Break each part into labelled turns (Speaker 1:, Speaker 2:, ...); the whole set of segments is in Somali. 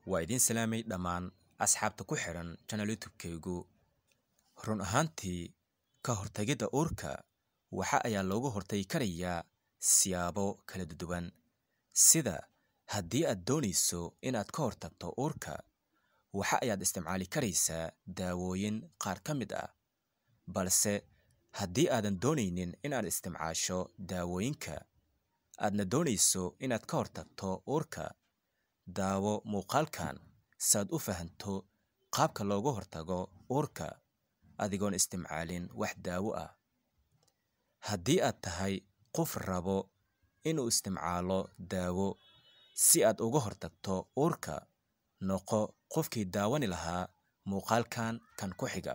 Speaker 1: waa idiin salaamay dhammaan asxaabta ku xidhan channel youtube-kaygu run ahaantii ka hortagidda uurka waxa ayaa looga hortagi karayaa siyaabo kala duwan sida haddii aad doonayso inaad ka hortagto uurka waxa ayaad isticmaali karaysaa daawooyin qaar ka mid ah balse haddii aadan doonaynin inaad isticmaasho daawooyinka aadna doonayso inaad ka hortagto uurka daawo muuqaalkan saaad u fahanto qaabka looga hortago uurka adigoon isticmaalin wax daawo ah haddii aad tahay qof rabo inuu isticmaalo daawo si aad uga hortagto uurka noqo qofkii daawani lahaa muuqaalkan kan ku xiga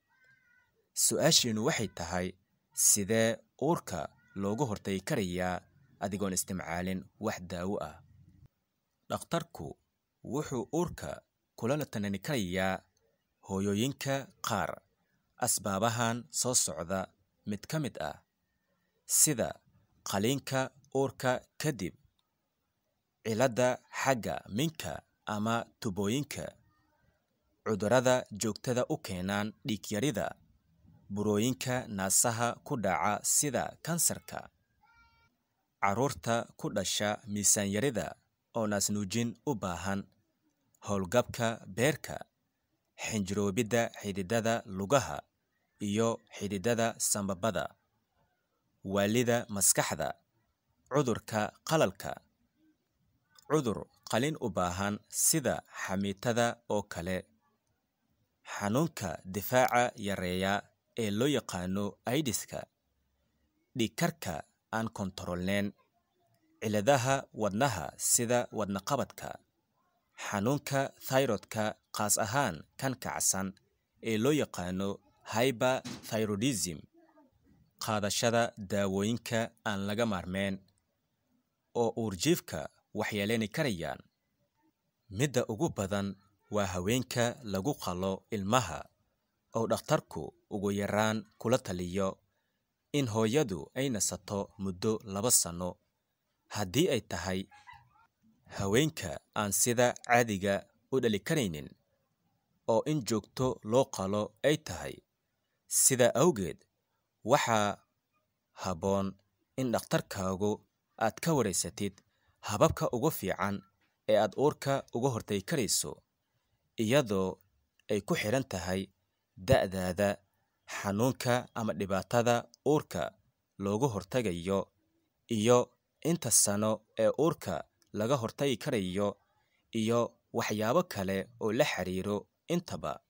Speaker 1: su-aashiinu waxay tahay sidee uurka looga hortagi karayaa adigoon isticmaalin wax daawo ah dhakhtarku wuxuu uurka kulala tanani karayaa hooyooyinka qaar asbaabahan soo socda mid ka mid ah sida qaliinka uurka kadib ciladda xagga minka ama tubooyinka cudurrada joogtada u keenaan dhiigyarida burooyinka naasaha ku dhaca sida kansarka carruurta ku dhasha miisaanyarida oo naasnuujin u baahan howlgabka beerka xinjiroobidda xididada lugaha iyo xididada sambabada waalida maskaxda cudurka qalalka cudur qalin u baahan sida xamiitada oo kale xanuunka difaaca yareeya ee loo yaqaano aidiska dhiigkarka aan kontaroolneyn ciladaha wadnaha sida wadnaqabadka xanuunka thairodka qaas ahaan kan kacsan ee loo yaqaano hyberthyrodism qaadashada daawooyinka aan laga maarmeen oo uurjiifka waxyeeleyni karayaan midda ugu badan waa haweenka lagu qalo ilmaha oo dhakhtarku ugu yaraan kula taliyo in hooyadu ay nasato muddo laba sanno haddii ay tahay haweenka aan sida caadiga u dhali karaynin oo in joogto loo qalo ay tahay sidaa awgeed waxaa habboon in dhakhtarkaagu aad ka waraysatid hababka ugu fiican ee aad uurka uga hortagi karayso iyadoo ay ku xidhan tahay da'daada xanuunka ama dhibaatada uurka looga hortagayo iyo inta sano ee uurka laga hortagi karayo iyo waxyaabo kale oo la xiriiro intaba